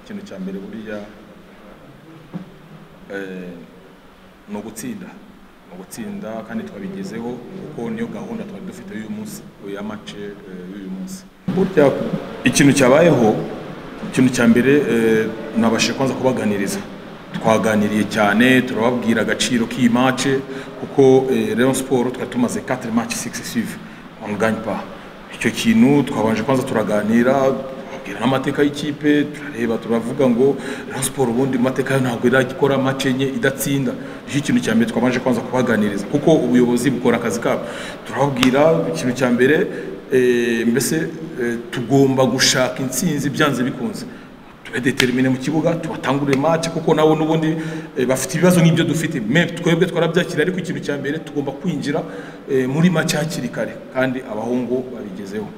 ikintu cya mbere buriya eh, ni ugutsinda ni ugutsinda kandi twabigezeho kuko niyo gahunda twari dufite y'uyu munsi ya mace eh, y'uyu munsi burya ikintu cyabayeho ikintu cya mbere eh, nabashije kwanza kubaganiriza twaganiriye cyane turababwira agaciro k'iyi mace kuko eh, Rayon Sport twari tumaze 4 match successive on gagne pas icyo kintu twabanje kwanza turaganira tubabwira n'amateka y'ikipe turareba turavuga ngo Rayon Sport ubundi mu mateka yayo ntabwo irakora match enye idatsinda nicyo kintu cya mbere twabanje kwanza kubaganiriza kuko ubuyobozi bukora akazi kabo turababwira ikintu cya mbere eh, mbese eh, tugomba gushaka intsinzi byanze bikunze tubedetermine mu kibuga tubatangurire match kuko nabo n'ubundi eh, bafite ibibazo nk'ibyo dufite me twebwe twarabyakira ariko ikintu cya mbere tugomba kwinjira eh, muri match hakiri kare kandi abahungu babigezeho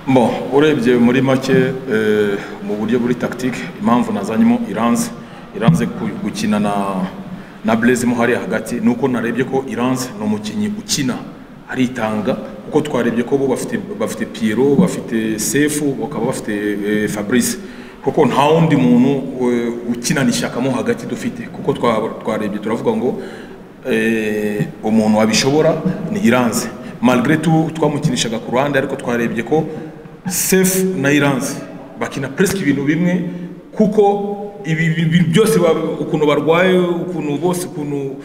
bon urebye muri make eh, mu buryo buri tactique impamvu nazanyemo iranze iranze ku- gukina na na Blaise Muhari hagati nuko narebye ko iranze ni umukinnyi ukina aritanga kuko twarebye ko bo bafite bafite Pierrot bafite Sefu bakaba bafite eh, Fabrice kuko nta wundi muntu eh, ukinana ishyaka mo hagati dufite kuko twa- twarebye turavuga ngo eh, umuntu wabishobora ni iranze malgré tout twamukinishaga ku ruhande ariko twarebye ko Sefu na iranze bakina presque ibintu bimwe kuko ibi ibi- ibi byose ba- ukuntu barwaye ukuntu bose ukuntu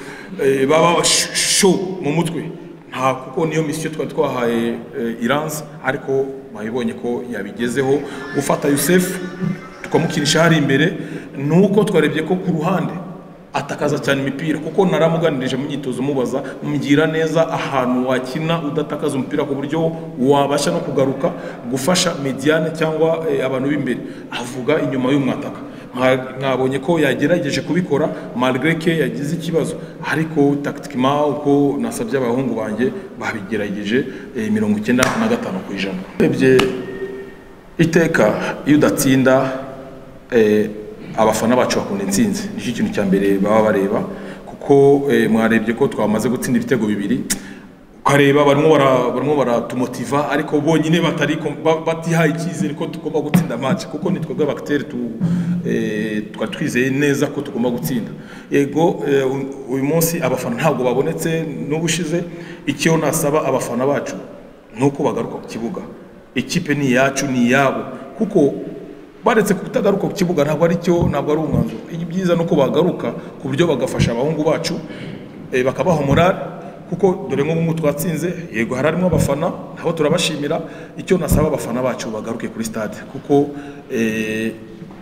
eh, baba sh- sho mu mutwe nta kuko niyo misiyo twari twahaye eh, iranze ariko bayibonye ko yabigezeho gufata yusefu tukamukinisha hari imbere ni uko twarebye ko ku ruhande atakaza cyane imipira kuko naramuganirije mu myitozo mubaza mbwira neza ahantu wakina udatakaza umupira ku buryo wabasha no kugaruka gufasha mediane cyangwa eh, abantu b'imbere avuga inyuma y'umwataka Mwa- mwabonye ko yagerageje kubikora malgré que yagize ikibazo ariko tactiquement uko nasabye abahungu banjye babigerageje eh, mirongo icyenda na gatanu ku ijana Urebye iteka iyo udatsinda eh, abafana bacu bakunda intsinzi nicyo kintu cya mbere baba bareba kuko eh, mwarebye ko twamaze gutsinda ibitego bibiri ukareba barimo bara- barimo baratumotiva ariko bonyine batari ko- ba- batihaye icyizere ko tugomba gutsinda match kuko ni twebwe abakiteri tu- eh, twari twizeye neza ko tugomba gutsinda yego eh, u- uyu munsi abafana ntabwo babonetse n'ubushize icyo nasaba abafana bacu ni uko bagaruka ku kibuga ikipe ni iyacu ni iyabo kuko baretse kutagaruka ku kibuga ntabwo ari cyo ntabwo ari umwanzuro ibyiza ni uko bagaruka ku buryo bagafasha abahungu bacu eh, bakabaha morale kuko dore nk'ubu ngubu twatsinze yego hari harimo abafana nabo turabashimira icyo nasaba abafana bacu bagaruke kuri stade kuko eh,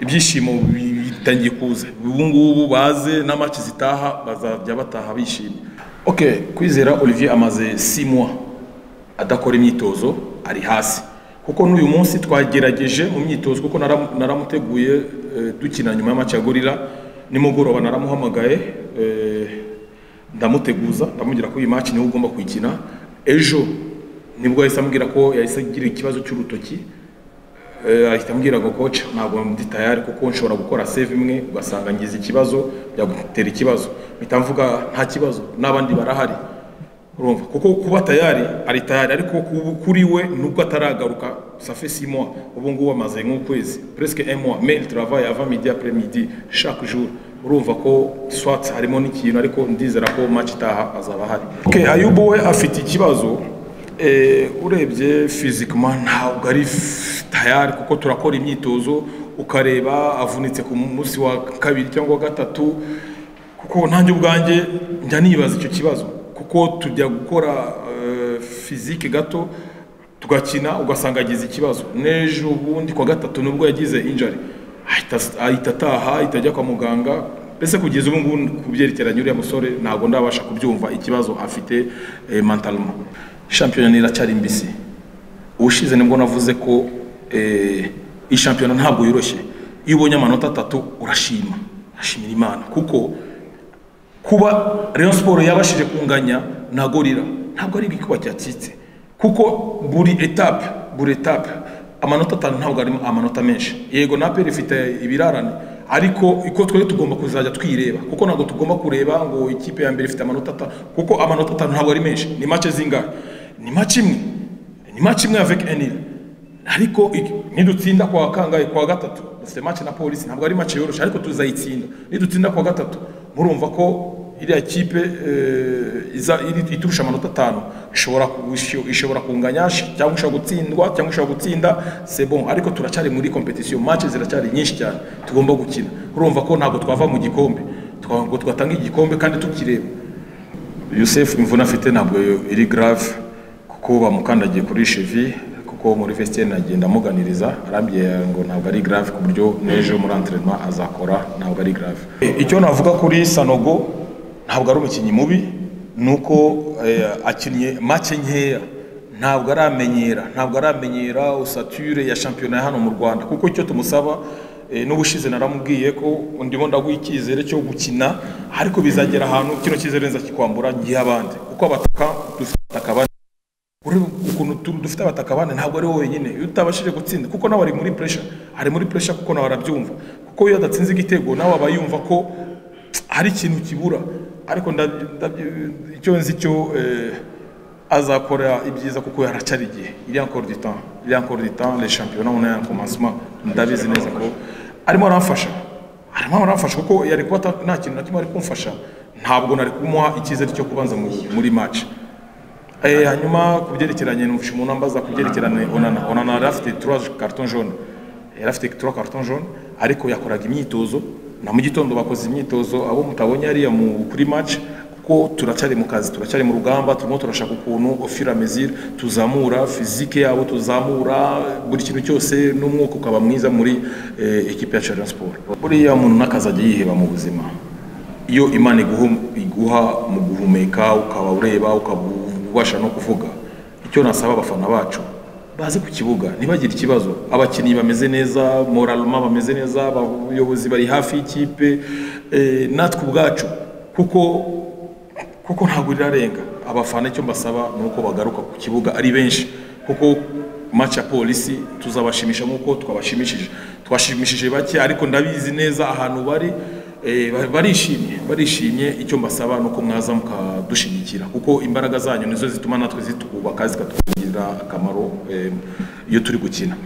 ibyishimo bitangiye kuza ubu ngubu baze na match zitaha bazajya bataha bishimye okay kwizera olivier amaze six mois adakora imyitozo ari hasi kuko n'uyu munsi twagerageje mu myitozo kuko nara- naramuteguye eh, dukina nyuma y'amaci ya gorira nimugoroba naramuhamagaye eh, ndamuteguza ndamubwira ko iyi maci niwe ugomba kuyikina ejo nibwo yahise ambwira ko yahise agira ikibazo cy'urutoki Eh, ahita ambwira ngo koce ntabwo ndi tayari kuko nshobora gukora save imwe ugasanga ngize ikibazo byagutera ikibazo mpita mvuga nta kibazo n'abandi barahari urumva kuko kuba tayari ari tayari ariko ku- kuri we nubwo ataragaruka safe six mois ubu ngubu amaze nk'ukwezi presque un mois mais il travaille avant midi après midi chaque jour urumva ko swat harimo n'ikintu ariko ndizera ko match itaha azaba ahari okay, ayubu we afite ikibazo Eh, urebye fizikama ntabwo ari f- tayari kuko turakora imyitozo ukareba avunitse ku munsi wa kabiri cyangwa wa gatatu kuko nanjye ubwanjye njya nibaza icyo kibazo kuko tujya gukora eh, fizike gato tugakina ugasanga agize ikibazo n'ejo ubundi kwa gatatu nubwo yagize injari ahita ataha ahita ajya kwa muganga mbese kugeza ubu ngubu ku byerekeranye uriya musore ntabwo ndabasha kubyumva ikibazo afite eh, mentalema shampiyona iracyari mbisi ubushize nibwo navuze ko eh, iyi shampiyona ntabwo yoroshye iyo ubonye amanota atatu urashima urashimira imana kuko kuba Rayon Sport yabashije kunganya na Gorira ntabwo ari igikuba cyacitse kuko buri etape buri etape amanota atanu ntabwo arimo amanota menshi yego na APR ifite ibirarane ariko iko twe tugomba kuzajya twireba kuko ntabwo tugomba kureba ngo ikipe ya mbere ifite amanota atanu kuko amanota atanu ntabwo ari menshi ni make zingahe ni make imwe ni make imwe avec Enil ariko iki- nidutsinda kwa kangahe kwa gatatu dufite match na polisi ntabwo ari match yoroshe ariko tuzayitsinda nidutsinda kwa gatatu murumva ko iriya kipe eh, iza iri- iturusha amanota atanu ishobora ku- isho- ishobora kunganya sh- cyangwa ishobora gutsindwa cyangwa ishobora gutsinda c'est bon ariko turacyari muri competition match ziracyari nyinshi cyane tugomba gukina urumva ko ntabwo twava mu gikombe ntabwo twatanga igikombe kandi tukireba Youssef imvune afite ntabwo iri grave kuko bamukandagiye kuri chevi kuko muri vestiaire nagenda amuganiriza arambwiye ngo ntabwo ari grave ku buryo n'ejo muri entraînement azakora ntabwo ari grave icyo navuga kuri Sanogo ntabwo ari umukinnyi mubi nuko eh, akinnye make nkeya ntabwo aramenyera ntabwo aramenyera usature ya shampiyona ya hano mu rwanda kuko icyo tumusaba eh, n'ubushize naramubwiye ko ndimo ndaguha icyizere cyo gukina ariko bizagera ahantu kino cyizere nzakikwambura ngihe abandi kuko abataka dufite abataka bane ureba ukuntu tu- dufite abataka bane ntabwo ari wowe wenyine iyo utabashije gutsinda kuko nawe ari muri pressure ari muri pressure kuko nawe arabyumva kuko iyo adatsinze igitego nawe aba yumva ko hari ikintu kibura ariko ndabyo- ndabyo- icyo nzi cyo eh, azakora ibyiza kuko haracyari igihe iri encore du temps iri encore du temps les championnats on est en commencement ndabizi neza ko arimo aramfasha arimo aramfasha kuko yari kuba ata- nta kintu na kimwe ari kumfasha ntabwo nari kumuha icyizere cyo kubanza mu- muri match Eh, hanyuma ku byerekeranye numvise umuntu ambaza ku byerekeranye onana onana yari afite trois carton jaune yari afite trois carton jaune ariko yakoraga imyitozo na mu gitondo bakoze imyitozo abo mutabonye hariya mu kuri match kuko turacyari mu kazi turacyari mu rugamba turimo turashaka ukuntu ofira mezire tuzamura fizike yabo tuzamura buri kintu cyose n'umwuka ukaba mwiza muri eh, ekipe ya Challenge Sport buriya umuntu n'akazajya yiheba mu buzima iyo imana iguhu- iguha mu guhumeka ukaba ureba ukaba ubasha no kuvuga icyo nasaba abafana bacu baze ku kibuga ntibagire ikibazo abakinnyi bameze neza moraluma bameze neza abayobozi bari hafi y'ikipe eh, natwe ubwacu kuko kuko ntabwo rirarenga abafana icyo mbasaba ni uko bagaruka ku kibuga ari benshi kuko match ya polisi tuzabashimisha nk'uko twabashimishije twashimishije bake ariko ndabizi neza ahantu bari eh, ba- barishimye barishimye icyo mbasaba ni uko mwaza mukadushigikira kuko imbaraga zanyu nizo zituma natwe zitwubaka zikatugirira akamaro eh, iyo turi gukina